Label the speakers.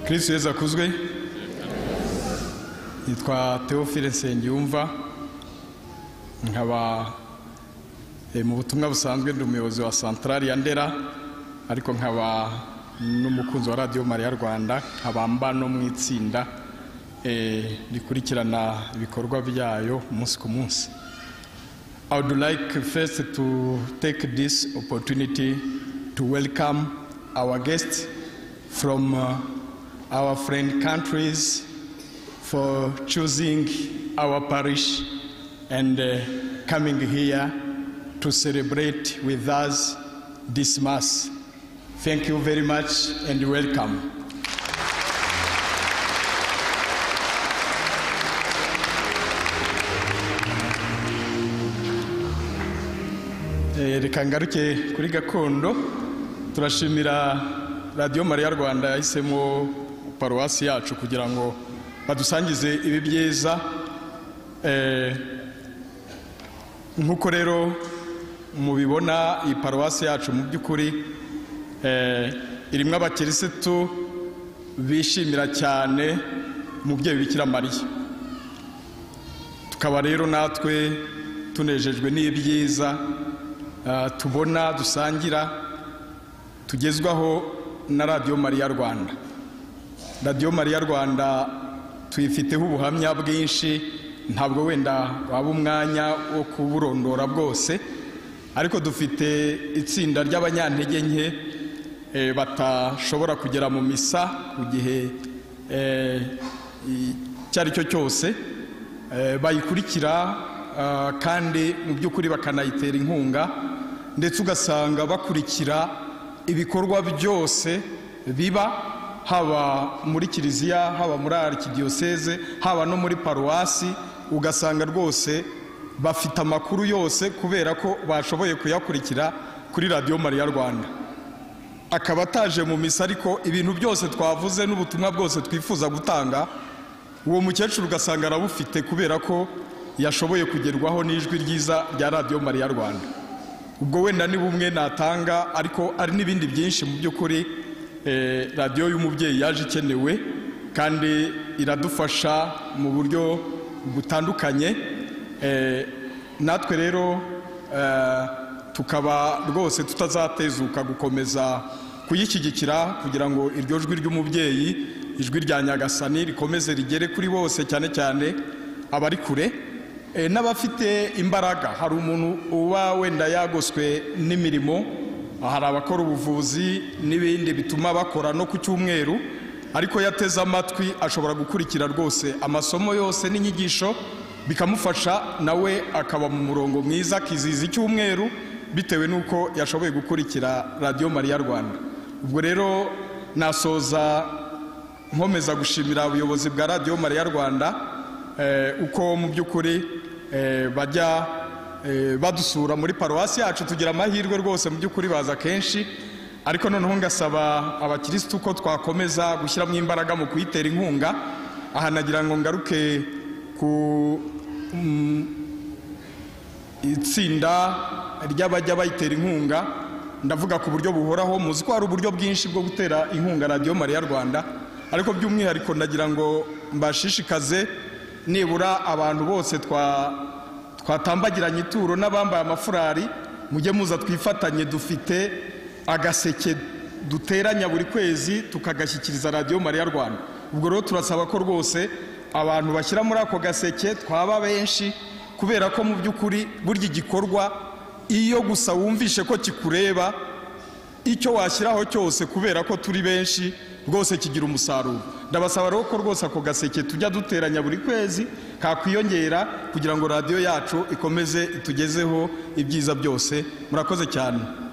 Speaker 1: kirisitu yezu akuzwe yitwa teofile nsengiyumva nkaba mu butumwa busanzwe ndi umuyobozi wa santarari ya ndera ariko nkaba n'umukunzi wa radiyo mariya rwanda nkaba mba no mu itsinda rikurikirana ibikorwa byayo umunsi ku munsi i would like first to take this opportunity to welcome our guests from uh, our friend countries for choosing our parish and uh, coming here to celebrate with us this Mass. Thank you very much and welcome. Eh, reka ngaruke kuri gakondo turashimira radiyo mariya rwanda yahisemo paruwasi yacu kugira ngo badusangize ibi byiza eh, nk'uko rero mubibona iyi paruwasi yacu mu by'ukuri eh, irimo abakirisitu bishimira cyane umubyeyi bikira mariya tukaba rero natwe tunejejwe n'ibyiza Uh, tubona dusangira tugezwaho na radiyo mariya rwanda radiyo mariya rwanda tuyifiteho ubuhamya bwinshi ntabwo wenda waba umwanya wo kuburondora bwose ariko dufite itsinda ry'abanyantege nke eh, batashobora kugera mu misa ku gihe icyo eh, ari cyo cyose eh, bayikurikira uh, kandi mu by'ukuri bakanayitera inkunga ndetse ugasanga bakurikira ibikorwa byose biba haba muri kiliziya haba muri arikidiyoseze haba no muri paruwasi ugasanga rwose bafite amakuru yose kubera ko bashoboye kuyakurikira kuri radiyo mariya rwanda akaba ataje mu misa ariko ibintu byose twavuze n'ubutumwa bwose twifuza gutanga uwo mukecuru ugasanga arabufite kubera ko yashoboye kugerwaho n'ijwi ryiza rya radiyo mariya rwanda ubwo wenda ni bumwe natanga ariko ari n'ibindi byinshi mu by'ukuri radiyo y'umubyeyi yaje ikenewe kandi iradufasha mu buryo butandukanye natwe rero tukaba rwose tutazatezuka gukomeza kuyishyigikira kugira ngo iryo jwi ry'umubyeyi ijwi rya nyagasani rikomeze rigere kuri bose cyane cyane abari kure n'abafite imbaraga hari umuntu uba wenda yagoswe n'imirimo hari abakora ubuvuzi n'ibindi bituma bakora no ku cyumweru ariko yateze amatwi ashobora gukurikira rwose amasomo yose n'inyigisho bikamufasha nawe akaba mu murongo mwiza akiziza icyumweru bitewe n'uko yashoboye gukurikira radiyo mariya rwanda ubwo rero nasoza nkomeza gushimira ubuyobozi bwa radiyo mariya rwanda uko mu by'ukuri bajya badusura muri paruwasi yacu tugira amahirwe rwose mu by'ukuri baza kenshi ariko noneho ngasaba abakirisitu ko twakomeza gushyiramo imbaraga mu kuyitera inkunga aha nagira ngo ngaruke ku itsinda ry'abajya bayitera inkunga ndavuga ku buryo buhoraho muzi ko hari uburyo bwinshi bwo gutera inkunga radiyo mariya rwanda ariko by'umwihariko ndagira ngo mbashishikaze nibura abantu bose twatambagiranye ituro n'abambaye amafurari mujye muza twifatanye dufite agaseke duteranya buri kwezi tukagashyikiriza radiyo mariya rwanda ubwo rero turasaba ko rwose abantu bashyira muri ako gaseke twaba benshi kubera ko mu by'ukuri burya igikorwa iyo gusa wumvishe ko kikureba icyo washyiraho cyose kubera ko turi benshi rwose kigira umusaruro ndabasaba rero ko rwose ako gaseke tujya duteranya buri kwezi kakwiyongera kugira ngo radiyo yacu ikomeze itugezeho ibyiza byose murakoze cyane